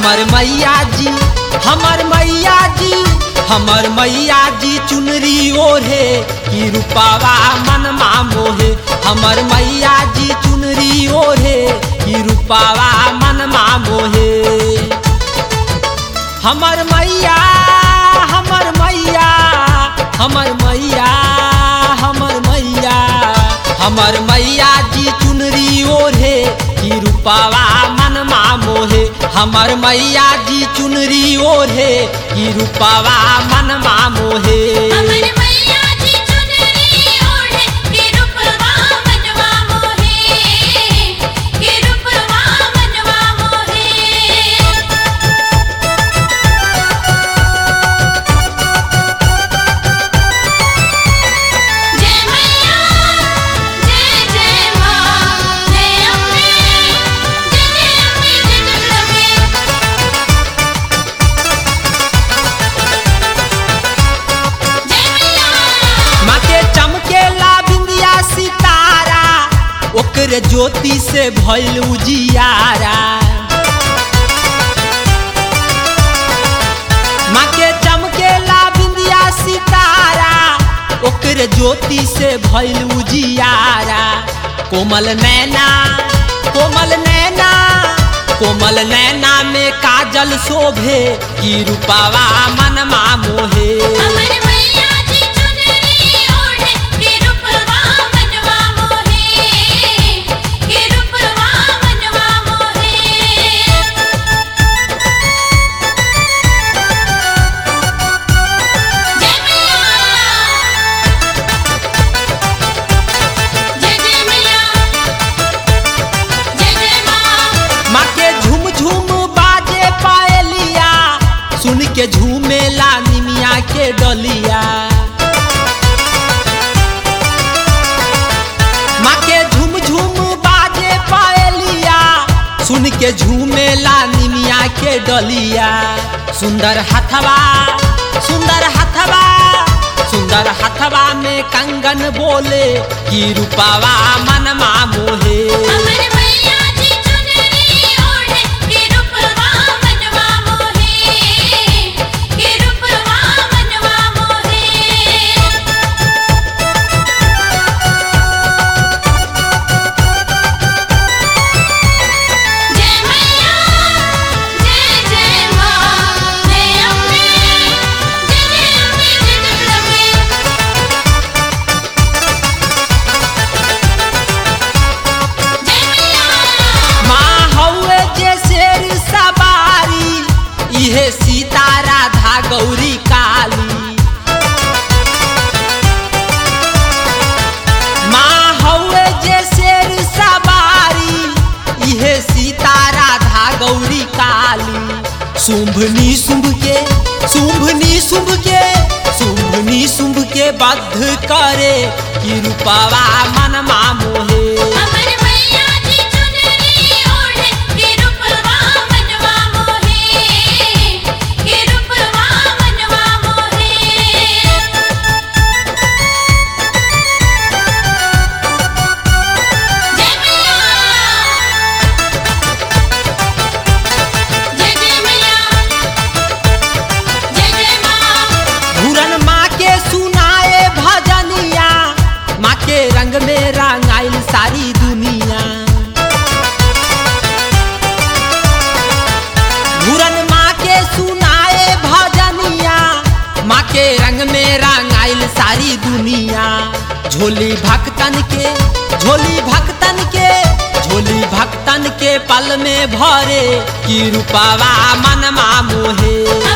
हमर मैया जी हमर मैया जी हमर मैया जी चुनरी ओढ़े की रूपावा मनमा मोहे हमर मैया जी चुनरी ओढ़े की रूपावा मनमा मोहे हमर मैया हमर मैया हमर मैया हमर मैया हमर मैया जी चुनरी ओढ़े की रूपावा मनमा मोहे हमर मैया जी चुनरी ओढ़े की रूपावा मनमा मोहे हमर मैया जी चुनरी ओढ़े के रूपवा मनवा मोहे के रूपवा मनवा मोहे जय मैया जय जय मां जय अम्बे जय जय अम्बे जय जगदम्बे जय मैया माँ के चमकेला बिंदिया सितारा ओकर ज्योति से भइल उजियारा माँ के चमकेला बिंदिया सितारा ओकर ज्योति से भइल उजियारा कोमल नैना कोमल नैना कोमल नैना में काजल शोभे की रूपावा मनमा मोहे हमर मैया जी चुनरी ओढ़े के रूपवा मनवा मोहे के रूपवा मनवा मोहे जय मैया जय जय मैया जय जय मां माँ के झूम झूम बाजे पायलिया सुन के झूमेला निमिया के डलिया माँ के झूम झूम बाजे पायलिया सुन के झूमेला निमिया के डलिया सुंदर हथवा सुंदर हथवा सुंदर हथवा में कंगन बोले की रूपावा मनमा मोहे हमर मैया जी चुनरी ओढ़े के रूपवा मनवा मोहे के रूपवा मनवा मोहे जय मैया जय जय मां जय अम्बे जय जय अम्बे जय जगदम्बे जय मैया माँ हौवे जे शेर सवारी इहे सीता राधा गौरी काली माँ हौवे जे शेर सवारी इहे सीता राधा गौरी काली शुंभनी शुंभ के शुंभनी शुंभ के शुंभनी शुंभ के बद्ध करे की रूपावा मनमा मोहे हमर मैया जी चुनरी ओढ़े के रूपवा मनवा मोहे के रूपवा मनवा मोहे जय मैया जय जय मैया जय जय मां घूरन माँ के सुनाए भजनिया माँ के रंग में रंगाइल सारी दुनिया घूरन माँ के सुनाए भजनिया माँ के रंग में रंगाइल सारी दुनिया झोली भक्तन के झोली भक्तन के झोली भक्तन के पल में भरे की रूपावा मनमा मोहे